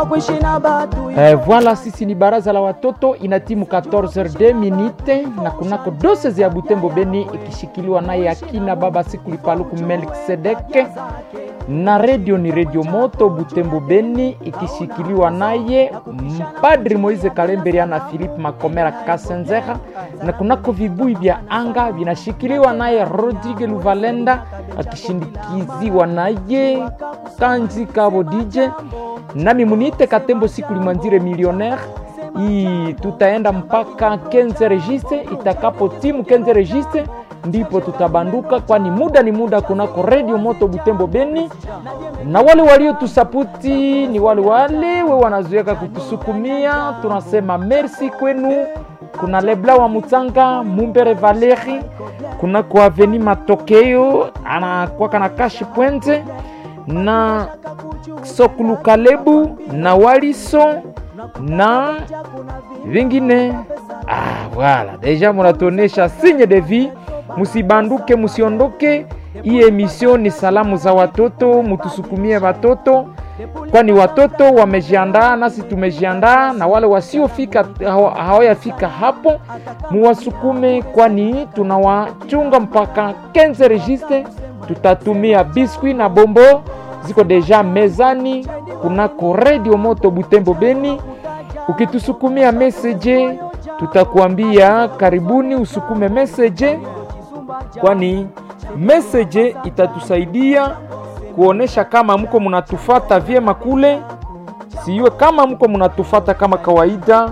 Eh, voilà sisi ni baraza la watoto ina timu 14 minute na kunako doses ya Butembo Beni ikishikiliwa naye akina baba Sikuli Paluku Melkisedeke na redio ni redio moto Butembo Beni ikishikiliwa naye mpadri Moise Kalemberia na Philippe Makomera Kasenzera, na kunako vibui vya anga vinashikiliwa naye Rodrigue Luvalenda akishindikiziwa naye Kanzi Kabo DJ nami munite Katembo siku limwanzire millionaire hii tutaenda mpaka 15 registre. Itakapo timu 15 registre ndipo tutabanduka, kwani muda ni muda kunako redio moto Butembo Beni, na wale waliotusaputi ni wale wale we wanazoeka kutusukumia, tunasema merci kwenu. Kuna Lebla wa Mutanga Mumbere Valeri, kuna kwa Aveni Matokeo anakwaka na kashi pwente na Sokulu Kalebu na Waliso na vingine. Ah, voilà deja munatuonesha signe de vie. Musibanduke, musiondoke. Hii emission ni salamu za watoto, mutusukumie watoto, kwani watoto wamejiandaa, nasi tumejiandaa, na wale wasiofika hawayafika hapo muwasukume, kwani tunawachunga mpaka 15 registre. Tutatumia biskuit na bombo ziko deja mezani kunako redio moto Butembo Beni. Ukitusukumia message, tutakuambia karibuni, usukume message, kwani message itatusaidia kuonesha kama mko munatufata vyema kule, siwe kama mko munatufata kama kawaida,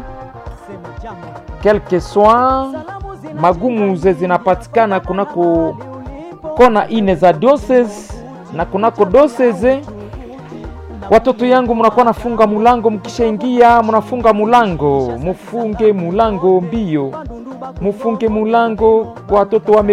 quelque soit magumu ze zinapatikana kunako kona ine za diocese na kunako doseze. Watoto yangu, mnakuwa nafunga mulango, mkishaingia mnafunga mulango, mufunge mulango mbio, mufunge mulango. Watoto wame